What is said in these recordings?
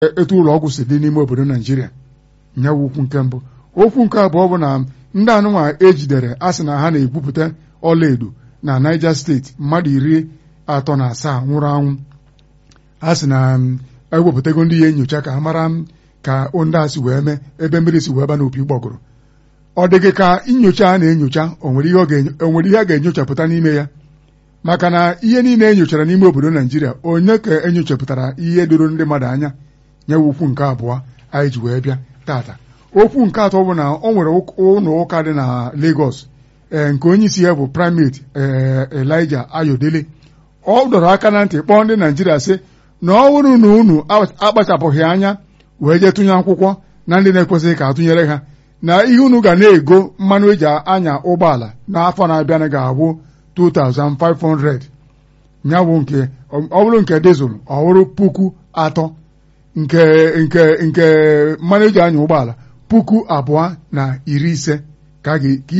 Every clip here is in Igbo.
etu ụlọ ọgwụ si dị n'ime obodo naijiria nyawu okwu nke mbụ okwu nke abụọ bụ na ndị anụnwa ejidere a sị na ha na-egwupụta ọlaedo na Niger steeti mmadụ iri atọ na asaa nwụrụ anwụ a sị na ewepụtago ndị ya enyocha ka ha mara ka ndị a si wee mee ebe mmiri si wee ba n'opi gbọgụrụ ọ dịghị ka nyocha a na-enyocha o nwere ihe a ga-enyochapụta n'ime ya maka na ihe niile e nyochara n'ime obodo naijiria onye ka enyochapụtara ihe doro ndị mmadụ anya nyewe okwu nke abụọ anyị ji wee bịa tata okwu nke atọ bụ na ọ nwere ụlọ ụka dị na Lagos ee nke onye isi ya bụ primate Elijah Ayodele ọ dọrọ aka na ntị kpọọ ndị naijiria sị na ọ bụrụ na unu akpachapụghị anya wee jee tụnye akwụkwọ na ndị na-ekwesịghị ka atụnyere ha na ihe unu ga na-ego mmanụ eji anya ụgbọala n'afọ na-abịa ga-abụ 2500 ya bụ nke ọ bụrụ nke dizụl ọ bụrụ puku atọ nke nke nke mmanụ eji anya ụgbọala puku abụọ na iri ise ka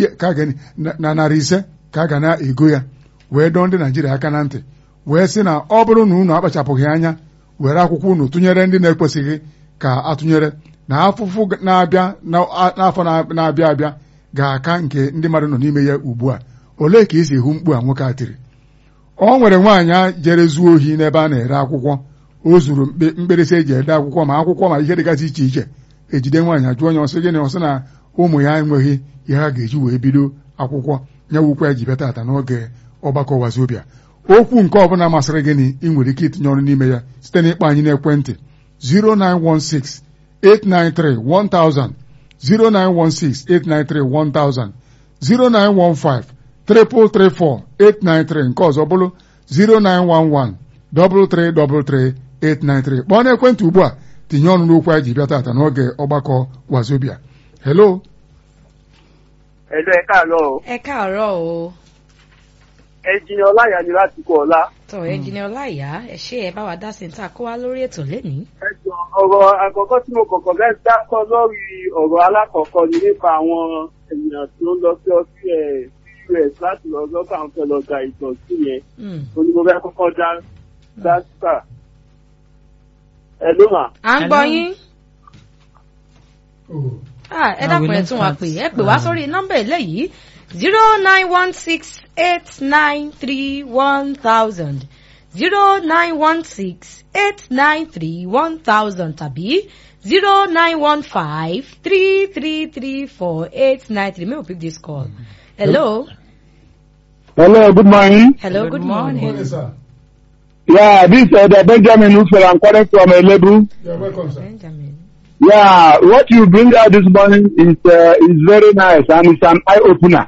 na narị ise ka a ga na-ego ya wee dọọ ndị Naijiria aka na ntị wee sị na ọ bụrụ na unu akpachapụghị anya were akwụkwọ unu tụnyere ndị na-ekwesịghị ka atụnyere na afụfụ na-abịa n'afọ na-abịa abịa ga-aka nke ndị mmadụ nọ n'ime ya ugbu a olee ka esi ehu mkpu a nwoke a tiri ọ nwere nwaanyị jere zuo ohi n'ebe a na-ere akwụkwọ o zuru mkpirisi eji ede akwụkwọ ma akwụkwọ ma ihe dịgasị iche iche ejide nwaanyị ajụọ onye ọsị gịnị ọsị na ụmụ ya enweghị ihe ha ga-eji wee bido akwụkwọ nyewukwa ya ji bịa tata n'oge ọgbakọ wazobia okwu nke ọbụla masịrị gịnị ị nwere ike itinye ọrụ n'ime ya site n'ịkpọ anyị n'ekwentị 0916 893 1000 0916 893 1000 0915 334 893 nke ọzọ bụrụ 0911 333 893 kpọọ n'ekwentị ugbu a tinye ọnụ n'okwu anyị ji bịa tata n'oge ọgbakọ wazobia hello Hello, ẹ káàárọ̀ o. ẹ káàárọ̀ o. Ẹnjìnì Ọláyà ni láti kọ ọ̀la. tọ ẹnjìnì ọláìyá ẹ ṣé ẹ bá wa dá sí ta kó wá lórí ètò lénìí. Ẹ jọ ọ̀rọ̀ àkọ́kọ́ tí mo kọ̀kọ́ fẹ́ dákọ́ lórí ọ̀rọ̀ alákọ̀ọ́kọ́ ni nípa àwọn ènìyàn tí ó ń lọ sí ọsí ẹ̀ US láti lọ lọ́kàn àwọn fẹ́ lọ gba ìtọ́jú yẹn. Oní mo fẹ́ kọ́kọ́ dá dá síkà. Ẹ ló mà. à ń gbọ́ yín. Ah, ẹ No, dákun we ẹ left tún wa that. pè ẹ pè wá sórí nọ́mbà eléyìí zero nine one six eight nine three one thousand zero nine one six eight nine three one thousand tàbí zero nine one five three three three four eight nine three may we pick this call. hello. Hello, good morning. hello good, Good morning. morning. sir. Yeah, this is uh, Benjamin Ufel. I'm calling from Elebu. You're welcome, sir. Benjamin. Yeah, what you bring out this morning is uh, is very nice and it's an eye opener.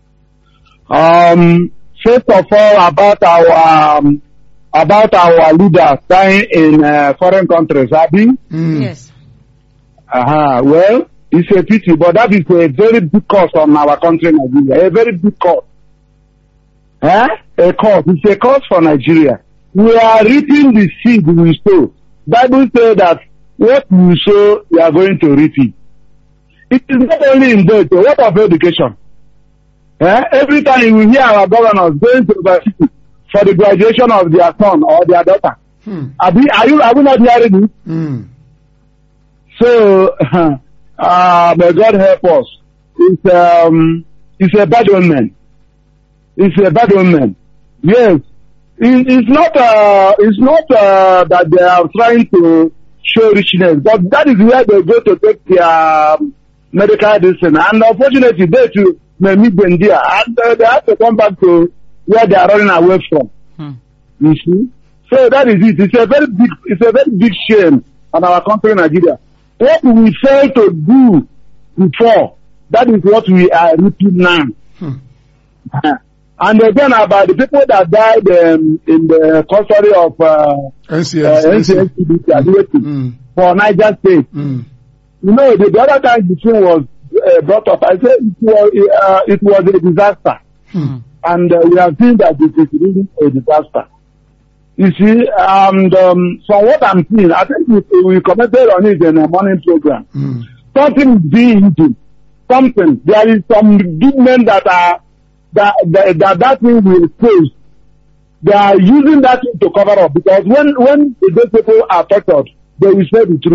Um, first of all, about our um, about our leaders dying in uh, foreign countries, Abi. Mm. yes. Uh-huh. Well, it's a pity, but that is a very big cost on our country, Nigeria. A very big cost. Eh? A cost. It's a cost for Nigeria. We are reaping the seed we sow. Bible says that what you sow, you are going to reap it. It is not only in birth, but what of education? Eh? Every time you hear our governors going to university for the graduation of their son or their daughter, Hmm. are, we, are you are we not hearing it? Mm. So, uh, may God help us. It's, um, it's a bad omen. It's a bad omen. Yes. It, it's not, uh, it's not, uh, that they are trying to show richness, but that is where they go to take their um, medical medicine. And unfortunately, they too may meet them there. And uh, they have to come back to where they are running away from. Hmm. You see? So that is it. It's a very big, it's a very big shame on our country, Nigeria. What we failed to do before, that is what we are reaping now. Hmm. and again, about the people that died um, in the custody of uh, NCS. uh, NCSTB graduating Mm. for Niger State. Mm. You know, the, the other time the thing was uh, brought up, I said it was, uh, it was a disaster. Hmm. And uh, we have seen that it is really a disaster. You see, and um, from what I'm seeing, I think we, we commented on it in a morning program. Mm. Something is being eaten. Something. There is some big men that are that that that, that thing will expose. They are using that thing to cover up because when when those people are tortured, they will say the truth.